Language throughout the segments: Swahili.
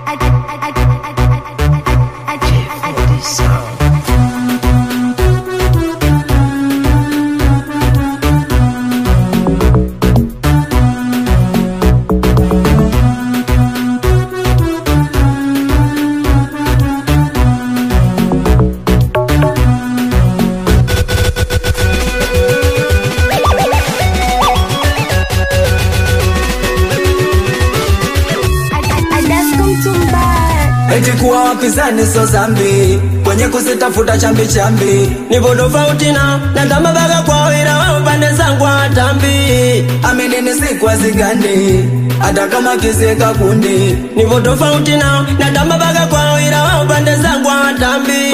eti kuwa wapinzani so zambi kwenye kusitafuta chambi chambi nipo tofauti na natamba baga kwao ila wao pande zangu hawatambi aminini sikwa zigandi hata kama kisika kundi nipo tofauti na natamba baga kwao ila wao pande zangu hawatambi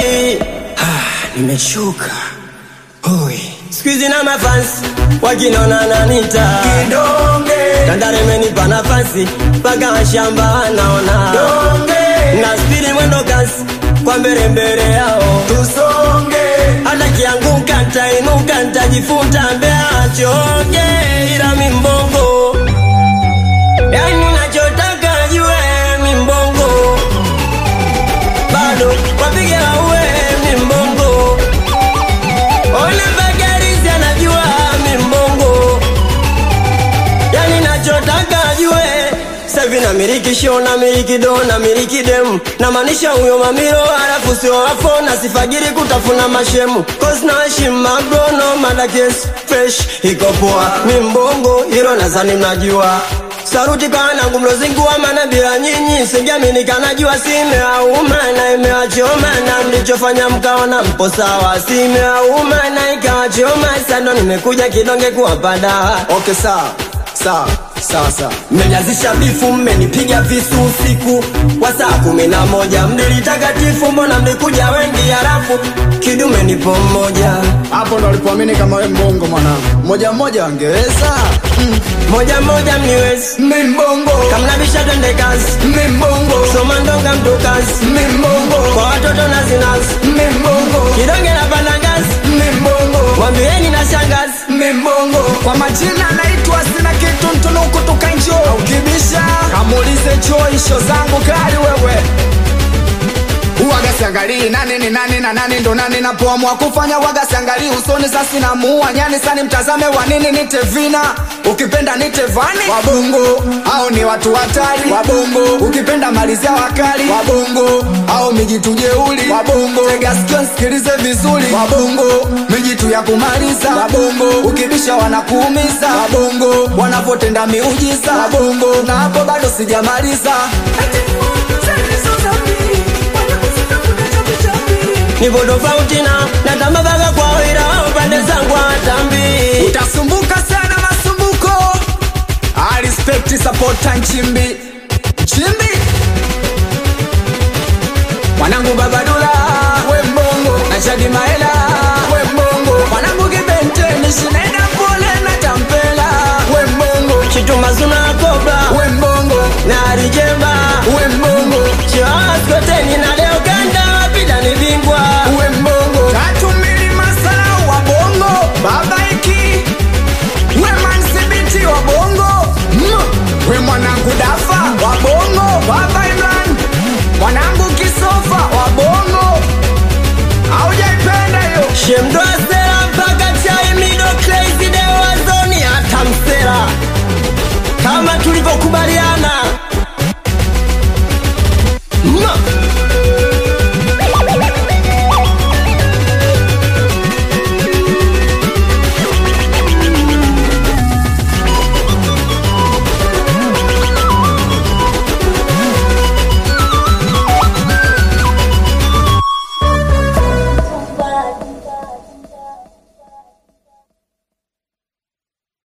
nimeshuka hoi skuizi na mafansi wakinona nanita kidonge tandare imenipa nafasi mpaka washamba wanaona donge na spidi mwendo kasi kwa mbele mbele yao tusonge hata kianguka ntainuka ntajifunta mbea choge ila mimbongo yani nachotaka jue mimbongo bado wapige waue mimbongo ona bagarizi anajua mimbongo yani nachotaka jue savi na miliki show na miliki do na miliki demu na maanisha huyo mamiro halafu sio wafo na sifagiri kutafuna mashemu cause na heshima mabrono madakes fresh iko poa mimbongo hilo nazani mnajua saruti kwa wanangu mlozingua mana bila nyinyi singiamini kanajua simeauma na imewachoma na mlichofanya mkaona mpo sawa simeauma na ikawachoma sando nimekuja kidonge kuwapa dawa okay sawa sawa sawa sawa mmenyazisha bifu mmenipiga visu usiku wa saa kumi na moja mdilitakatifu mbona mlikuja wengi halafu kidume nipo mmoja hapo ndo alipoamini kama we mbongo mwanangu moja mmoja wangeweza mm. moja moja mniwezi mimbongo kamnabisha twende kazi mimbongo soma ndonga mtu kazi mimbongo kwa watoto na zinazi mimbongo kidonge na panda ngazi mimbongo wambieni na shangazi mimbongo kwa majina naitwa sina kitu mtunuku tukanjo ukibisha kamuulize choisho zangu kali wewe Uwaga siangalii nani ni nani na nani ndo nani napoamua kufanya waga siangalii usoni sasi na muua nyani sani mtazame wa nini nite vina ukipenda nite vani wabongo au ni watu hatari wabongo ukipenda malizia wakali wabongo au mijitu jeuli wabongo tega sikio nsikilize vizuri wabongo mijitu ya kumaliza wabongo ukibisha wanakuumiza wabongo wanapotenda miujiza wabongo na hapo bado sijamaliza nipo tofauti na natamba baga kwao ila wao pande zangu hawatambi utasumbuka sana masumbuko I respect supporta nchimbi nchimbi mwanangu babadula we mbongo na shadi maela we mbongo mwanangu kibenteni shinaenda pole na tampela we mbongo chituma zuna kobra we mbongo na arijemba